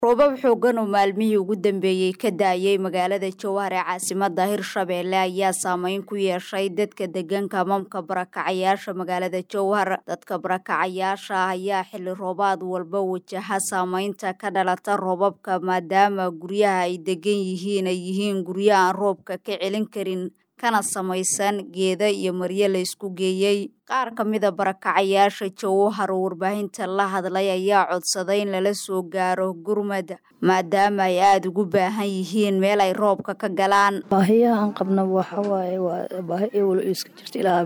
roobab xooggan oo maalmihii ugu dambeeyey ka daayay magaalada jowhar ee caasimada hirshabeelle ayaa saameyn ku yeeshay dadka deegaanka mamka barakacayaasha magaalada jowhar dadka barakacayaasha ah ayaa xilli roobaad walba wajaha saameynta ka dhalata roobabka maadaama guryaha ay degan yihiin ay yihiin guryo aan roobka ka celin karin kana samaysan geeda iyo maryo la isku geeyey qaar ka mida barakacayaasha jowhar oo warbaahinta la hadlay ayaa codsaday in lala soo gaaro gurmad maadaama ay aada ugu baahan yihiin meel ay roobka ka galaan baahiyaha aan qabna waxa waaye waa baahi ewlo iska jirta ilaa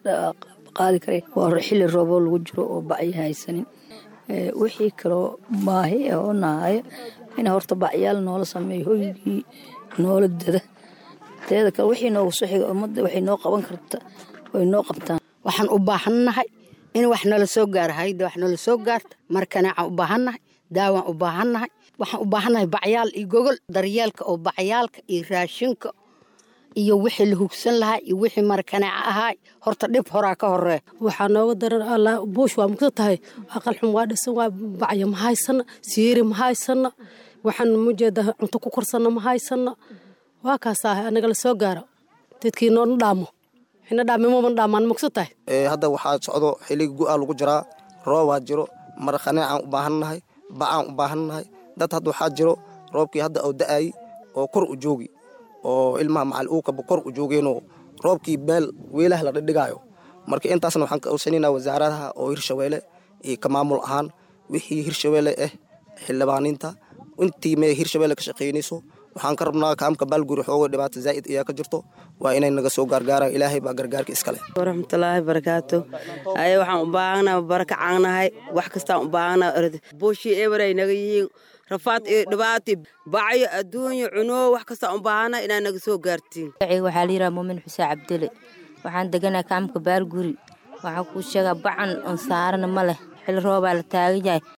qaadi kare waa xilli rooboo lagu jiro oo bacyo haysanin wixii kaloo baahi ah oo nahayo in horta bacyaal noola sameeyo hoygii noola dada teeda kale wixii noogu soo xiga ummadda waxay noo qaban karta way noo qabtaan waxaan u baahannahay in wax nala soo gaaro hayda wax nala soo gaarta markanecaan u baahannahay daawaan u baahannahay waxaan u baahannahay bacyaal iyo gogol daryeelka oo bacyaalka iyo raashinka iyo wixii la hugsan lahaa iyo wixii markaneeca ahaa horta dhib horaa ka horee waxaa nooga daran alla buush waa mugta tahay aqal xum waa dhisan waa bacyo ma haysana siiri ma haysana waxaan mujeeda cunto ku korsana ma haysana waa kaasaa anaga la soo gaaro dadkii noona dhaamo xina dhaamimoma dhaamaan mugsa tahay hadda waxaa socdo xiligi gu-aa lagu jiraa roobaa jiro markhaneecaan u baahannahay bacaan u baahannahay dad hadda waxaa jiro roobkii hadda oo da-ay oo kor u joogi oo ilmaha macal uukaba kor u joogeenoo roobkii meel weelaha la dhidhigaayo marka intaasna waxaan ka awsanaynaa wasaaradaha oo hirshabeelle iyo ka maamul ahaan wixii hirshabeelle ah xildhibaaniinta intii mee hirshabeelle ka shaqaynayso waxaan ka rabnaa kaamka baalguri xooga dhibaato zaa'id ayaa ka jirto waa inay naga soo gaargaaraan ilaahay baa gargaarka iskale waraxmatullaahi barakaatu aye waxaan u baahannahay barakacaannahay wax kastaan u baahannahay buushii eberay naga yihiin rafaad iyo dhibaato bacyo adduunyo cunoo wax kastaan u baahannahay inaa naga soo gaartiin waxaa la yidhaha muumin xuseen cabdile waxaan deganaa kaamka baalguri waxaan kuu sheegaa bacan on saarana ma leh xilli roobaa la taagan yahay